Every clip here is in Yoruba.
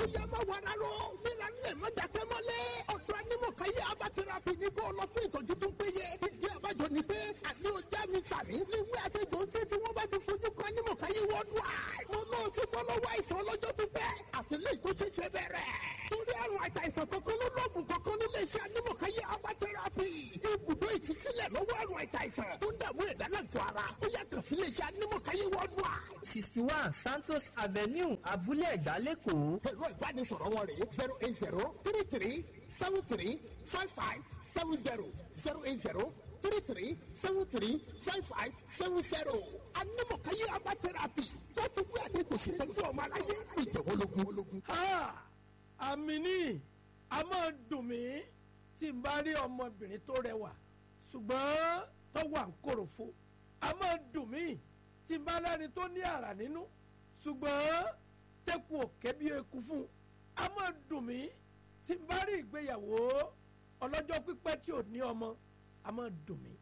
ó yẹ má wàrà lọ nílà nílẹ̀ má dàkẹ́ mọ́lẹ̀ ọ̀dọ́ anímọ̀káyé abatẹ́rapì ní kó lọ fún ìtọ́jú tó péye ìdí àbájọ ni pé àní ọjà mi sàmì níwé àtẹ̀gbọ́ ń tẹ́ tí wọ́n bá ti fojú kan anímọ̀káyé wọ́ọ̀dù àì mo náà ti bọ́ lọ́wọ́ àìsàn ọlọ́jọ́ pípẹ́ àtìlẹ́yìn tó ṣẹ̀ṣẹ̀ bẹ̀rẹ̀ torí àrùn àìsàn kankan ló lọ́ọ̀gùn kankan nílé iṣẹ́ anímọ̀káyé abatẹ́rapì ibùdó ìtúsílẹ̀ lọ́wọ́ àrùn àìsàn tó ń dààmú ẹ̀dá lágọ̀ọ́ ara ó yàtọ̀ sílé iṣẹ́ anímọ̀káyé wọ́ọ̀dù àì sixty one santos avenue abúlé ẹ̀gbá lẹ́kọ̀ọ́. ẹ̀rọ ìbánisọ̀rọ̀ wọn rèé zero eight zero three three seven three five five seven zero zero eight zero three three seven three five five seven zero. anímọ̀káyé abá tẹ́rápì tó fi wí àdéhùn ṣètọ́jú ọmọ aláyé ìjọ̀wọ́lógún. àmì ní a máa dùn mí tí n bá rí ọmọbìnrin tó rẹwà ṣùgbọ́n tó wà ń kòròfo a máa dùn mí tí n bá lẹ́ni tó ní àrà nínú ṣùgbọ́n tẹ́kù òkè bí eku fún a máa dùn mí tí n bá rí ìgbéyàwó ọlọ́jọ́ pípẹ́ tí ò ní ọmọ a máa dùn mí.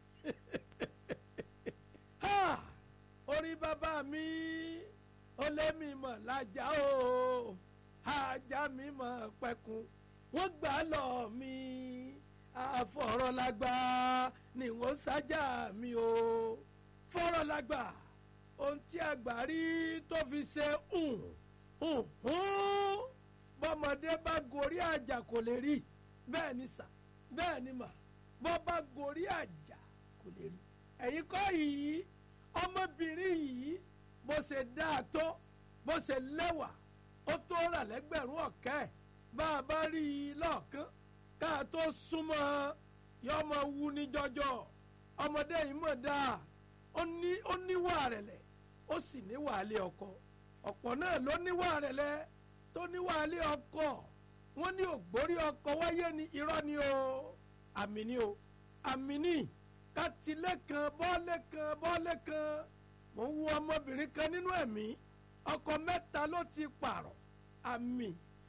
Ha! orí bàbá mi ó lé mi mọ̀ lájà o ajá mi mọ̀ pẹ̀kun wọ́n gbà á lọ mi àfọ̀rọ̀lágbá ni wọ́n sájà mi o fọ̀rọ̀lágbá ohun tí àgbà rí tó fi ṣe hùn hùn hùn bọ́mọdé bá gorí àjà kò lè rí bẹ́ẹ̀ ni sà bẹ́ẹ̀ ni mà bọ́ bá gorí àjà kò lè rí ẹ̀yin kọ́ yìí ọmọbìnrin yìí bó ṣe dáa tó bó ṣe lẹ́wà ó tó rà lẹ́gbẹ̀rún ọ̀kẹ́ bá a bá rí i lọ́ọ̀kán ká a tó súnmọ́ yọ ọmọ wu ní jọjọ ọmọdé yìí mọ̀ dáa ó ní ó níwà rẹ̀lẹ̀ ó sì níwà lé ọkọ ọ̀pọ̀ náà ló níwà rẹ̀lẹ̀ tó níwà lé ọkọ wọ́n ní ògbórí ọkọ wáyé ní irọ́ ni o àmì ni o àmì ni kátìlẹ̀ kan bọ́ọ̀lẹ̀ kan bọ́ọ̀lẹ̀ kan mò ń wo ọmọbìnrin kan nínú ẹ̀mí ọkọ mẹ́ta ló ti pààrọ̀ àmì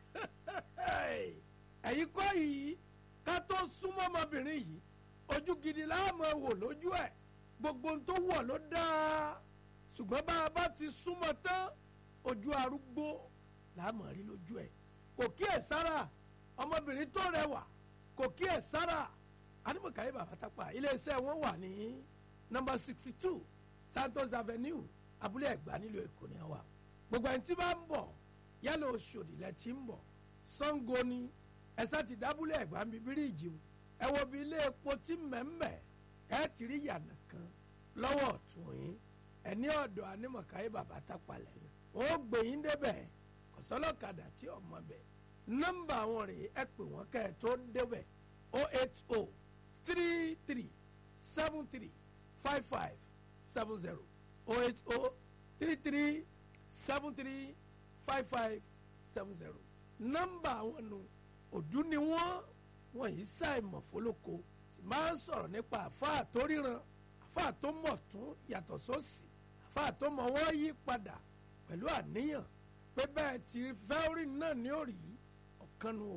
ẹ̀yin kọ́ yìí ká tó súnmọ́ ọmọbìnrin yìí ojú gidi láàmú wò lójú ẹ̀ gbogbo ohun tó wọ̀ ló dáa ṣùgbọ́n bá a bá ti súnmọ́ tán ojú arúgbó láàmú rí lójú ẹ̀ kò kíyè sára ọmọbìnrin tó rẹwà kò kíyè sára adumakaye babatapa iléeṣẹ́ wọn wà ní nọ́mbà sixty two santos avenue abúlé ẹ̀gbá nílùú èkó ni wà gbogbo ẹni tí bá ń bọ̀ yálà oṣòdì lẹ ti ń bọ̀ sango ni ẹsẹ ti dábúlé ẹ̀gbá ń bí bíríìjì o ẹ wo bí ilé epo tí mẹ́mẹ́ ẹ ti rí yànnà kan lọ́wọ́ ọ̀tún yín ẹ ní ọ̀dọ̀ anímọ̀káyé babatapa lẹ́yìn wọn ó gbé yín débẹ̀ kọ̀sọ́lọ́kadà tí ọmọ bẹ̀ nọ́mbà wọn rèé ẹ pè wọ́n kẹ́ ẹ tó débẹ̀ oh eight oh three three seven three five five seven zero oh eight oh three three seven three five five seven zero. nọ́mbà àwọn nu òdú ni wọ́n wọ́n yìí ṣàìmọ̀ fólóko tí máa ń sọ̀rọ̀ nípa àfáà tó ríran àfáà tó mọ̀ tún yàtọ̀ sósì àfáà tó mọ̀ wọ́n yí padà pẹ̀lú àníyàn pé bẹ́ẹ̀ tí fẹ́ẹ́rì náà ní òrì ọ̀kan nu o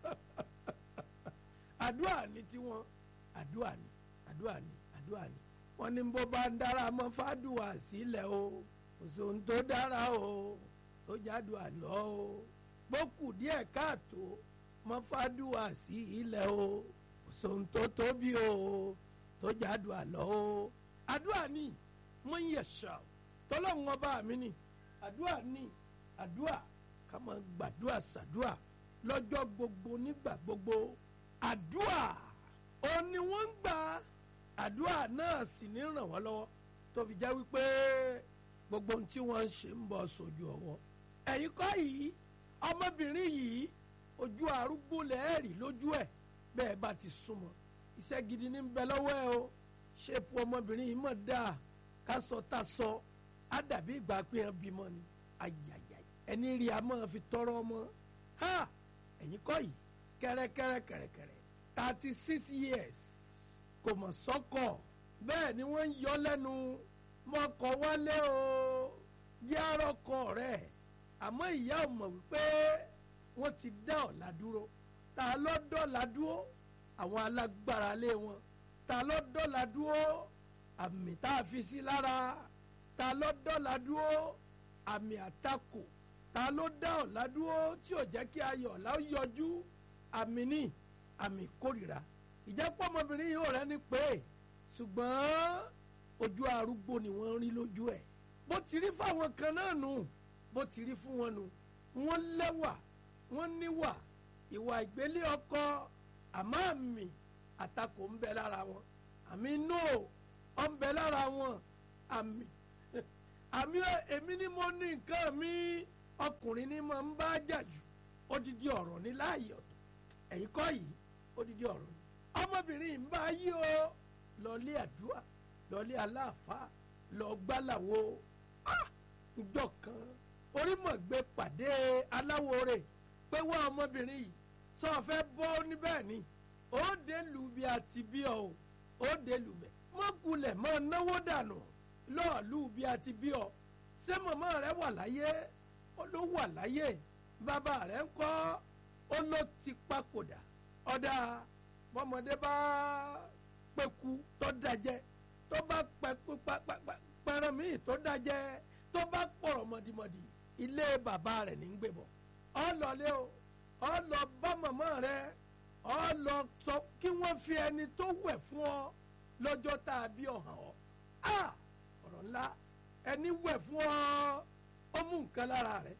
àdúrà ní tiwọn àdúrà ní àdúrà ní àdúrà ní wọn ní bó bá ń dára mọ fàdùà sílẹ̀ o òṣòun tó dára o tó jádùà lọ o gbókù díẹ̀ káàtó mọ fàdùà sí ilẹ̀ o òṣòun tó tóbi o tó jádùà lọ o àdúrà ní mọ ń yẹ̀ṣà tọ́lọ́hún ọba mi ní àdúrà ní àdúrà ká máa gbàdúrà sàdúrà lọ́jọ́ gbogbo nígbà gbogbo àdúà ó ní wọ́n ń gbà àdúà náà sì ní ràn wọ́n lọ́wọ́ tó fi jẹ́ wípé gbogbo ohun tí wọ́n ń ṣe ń bọ̀ sójú ọwọ́ ẹ̀yin kọ́ yìí ọmọbìnrin yìí ojú arúgbó lẹ́ẹ̀rì lójú ẹ̀ bẹ́ẹ̀ bá ti súnmọ́ iṣẹ́ gidi ní bẹ lọ́wọ́ ẹ o ṣépù ọmọbìnrin yìí mọ̀ dáa ká sọ tá sọ á dàbí ìgbà pé ẹ bímọ ni ayayay ẹni rí a máa fi tọrọ ọmọ ha ẹ̀yin kọ́ yìí kẹ́rẹ́kẹ́rẹ́ kẹ̀rẹ̀kẹ̀rẹ̀ thirty six years kò mọ̀ sọ́kọ̀ bẹ́ẹ̀ ni wọ́n ń yọ lẹ́nu mọ́kọ̀ wálé o yárọ̀kọ rẹ̀ àmọ́ ìyá ò mọ̀ wípé wọ́n ti dá ọ̀la dúró ta ló dọ́la dúró àwọn alágbára lé wọn ta ló dọ́la dúró àmì tá a fi sí lára ta ló dọ́la dúró àmì àtakò ta ló dá ọ̀la dúró tí ò jẹ́ kí ayọ̀ ọ̀la ó yọjú àmì ní àmì ìkórìíra ìjẹ́pọ̀ ọmọbìnrin yìí ò rẹ́ni pé ṣùgbọ́n ojú arúgbó ni wọ́n rí lójú ẹ̀ bó ti rí fáwọn kan náà nù bó ti rí fún wọn nù wọ́n lẹ́wà wọ́n níwà ìwà ìgbélé ọkọ àmọ́ àmì àtakò ń bẹ lára wọn àmì no ọ ń bẹ lára wọn àmì àmì èmi ni mo ní nǹkan mi ọkùnrin ni mo ń bá jà jù odidi ọ̀rọ̀ ní láàyè ọ̀tọ̀ ẹ̀yin kọ́ yìí odidi ọ̀rọ̀ ni ọmọbìnrin yìí ń bá yí o lọlé àdúrà lọlé aláàfáà lọ gbálàwo njọ kan orímọ̀gbé pàdé aláwo rẹ̀ pé wá ọmọbìnrin yìí sọ fẹ́ bọ́ níbẹ̀ ni ó dé lù bí a ti bí ọ o ó dé lù bẹ̀ mọ́kulẹ̀ mọ́ náwó dànù lọ́ọ̀lù bí a ti bí ọ ṣé màmá rẹ wà láyé ó ló wà láyé bàbá rẹ ń kọ́ ó ló ti papòdà ọ̀dà bọ́mọdé bá pẹ́kú tó dájẹ́ tó bá pẹ́kú pẹ́rẹ́ míì tó dájẹ́ tó bá pọ̀rọ̀ mọ̀dìmọ̀dì ilé bàbá rẹ̀ ní gbé bọ̀ ọ lọlé o ọ lọ bá màmá rẹ ọ lọ sọ kí wọ́n fi ẹni tó wẹ̀ fún ọ lọ́jọ́ tá a bí ọ̀hàn ọ a ọ̀rọ̀ ńlá ẹni wẹ̀ fún ọ ó mú nǹkan lára rẹ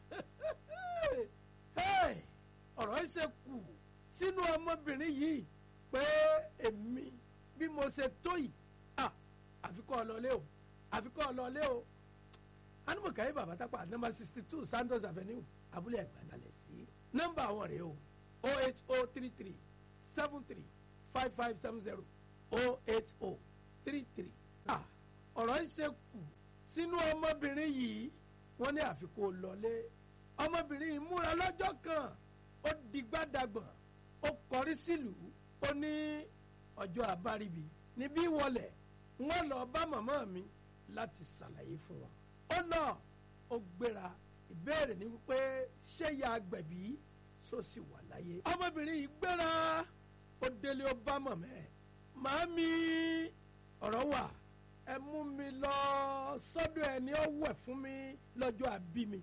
ọ̀rọ̀ yìí ṣe kù sínú ọmọbìnrin yìí pé èmi bí mo ṣe tó yìí àfikọ́ ọlọ́lé o àfikọ́ ọlọ́lé o anumọ̀káyé bàbá tápà nọmba sixty two santos avenue abúlé ẹ̀gbádalẹ̀ sí nọmba àwọn rèé o o eight o three three seven three five five seven zero o eight o three three ọ̀rọ̀ yìí ṣe kù sínú ọmọbìnrin yìí wọ́n ní àfikún ọlọ́lé ọmọbìnrin yìí múra lọ́jọ́ kan ó digbádàgbọ̀n ó kọrí sílùú ó ní ọjọ́ àbáríbi níbí wọlé wọ́n lọ bá màmá mi láti ṣàlàyé fún wọn. ó lọ ó gbéra ìbéèrè ni wípé ṣé ya agbẹ̀bí sọ sì wà láyé. ọmọbìnrin yìí gbéra ó délé ó bá màmá ẹ̀ màámi ọ̀rọ̀ wà ẹ mú mi lọ sọ́dọ̀ ẹ̀ ní ó wẹ̀ fún mi lọ́jọ́ àbí mi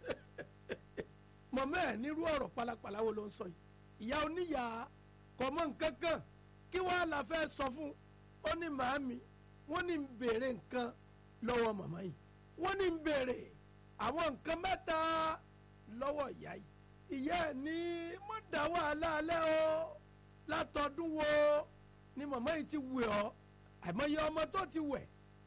mọ̀mọ́ ẹ̀ nírú ọ̀rọ̀ pálapàla wo ló ń sọ yìí ìyá oníyà kọ̀mọ́ nǹkan kan kí wàá la fẹ́ sọ fún ó ní màámi wọ́n ní ń béèrè nǹkan lọ́wọ́ màmá yìí wọ́n ní ń béèrè àwọn nǹkan mẹ́ta lọ́wọ́ ìyá yìí ìyá ẹ̀ ní mo dá wàhálà alẹ́ o látọdún wo ni màmá yìí ti wẹ̀ ọ́ àìmọye ọmọ tó ti wẹ̀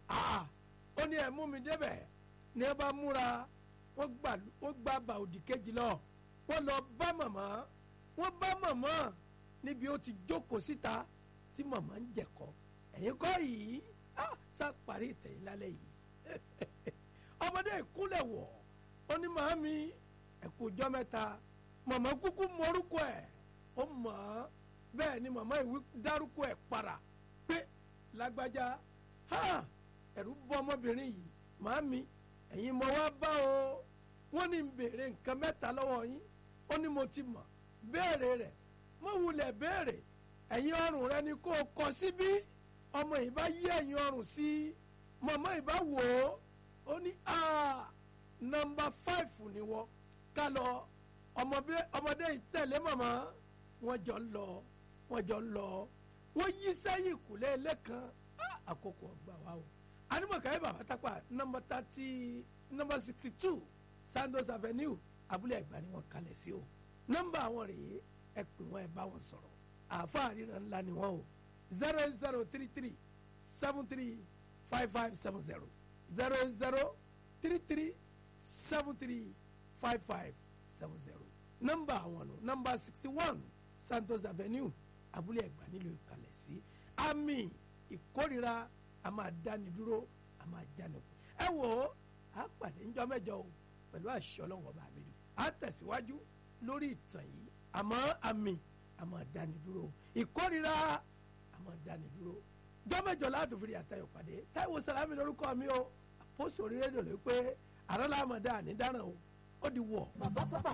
ó ní ẹ̀ mú mi débẹ̀ ní ẹ bá múra wọ́n gbà wọ́n gba bàòdì kejì lọ wọ́n lọ bá màmá wọ́n bá màmá níbi ó ti jókòó síta tí màmá ń jẹ̀kọ́ ẹ̀yin kọ́ yìí sá parí ìtẹ̀yìn lálẹ́ yìí ọmọdé ìkúnlẹ̀ wọ̀ ó ní màámi ẹ̀kú ọjọ́ mẹ́ta màmá kúkú mọ́rúkọ ẹ̀ ó mọ̀ ọ́ bẹ́ẹ̀ ni màmá ìwí dárúkọ ẹ̀ para pé lágbájá ẹ̀rù bọ́ ọmọbìnrin yìí màámi ẹ̀yin mọ̀ wá bá o wọ́n ní ń béèrè nǹkan mẹ́ta lọ́wọ́ yín ó ní mo ti mọ̀ béèrè rẹ̀ mo wulẹ̀ béèrè ẹ̀yin ọrùn rẹ ni kó o kọ síbí ọmọ yìí bá yí ẹ̀yin ọrùn sí mọ̀mọ́ yìí bá wò ó ó ní nọmba fáìfù ni wọ́n ká lọ ọmọdé yìí tẹ̀lé mọ̀mọ́ wọ́n jọ ń lọ wọ́n jọ ń lọ wọ́n yí sẹ́yìn kùlé lẹ́kan àkókò ọgbà wa o animọ̀káyé bàbá tápà nọmba thirty nọmba sixty two sandos avenue abúlé ẹ̀gbá ni wọ́n kalẹ̀ sí o nọmba àwọn rèé ẹ pè wọ́n ẹ bá wọn sọ̀rọ̀ àáfàá ríran ńlá ni wọ́n o zero zero three three seven three five five seven zero zero zero three three seven three five five seven zero nọmba àwọn nù nọmba sixty one santos avenue abúlé ẹ̀gbá nílùú ìkàlẹ̀ sí àmì ìkórira a máa dáni dúró a máa jáni kú ẹ wò ó a pàdé ńjọ́ mẹ́jọ o pẹ̀lú àṣẹ Ọlọ́run ọba mi a tẹ̀síwájú lórí ìtàn yìí àmọ́ àmì a máa dáni dúró ìkórira a máa dáni dúró jọ́ mẹ́jọ láti fi àtayọ̀ pàdé Táíwò Sàlámì lórúkọ mi o àpòsò orí rédíò ló pé àrọ́lá àmọ̀dá àní dáràn o ó di wọ̀. bàbá tápà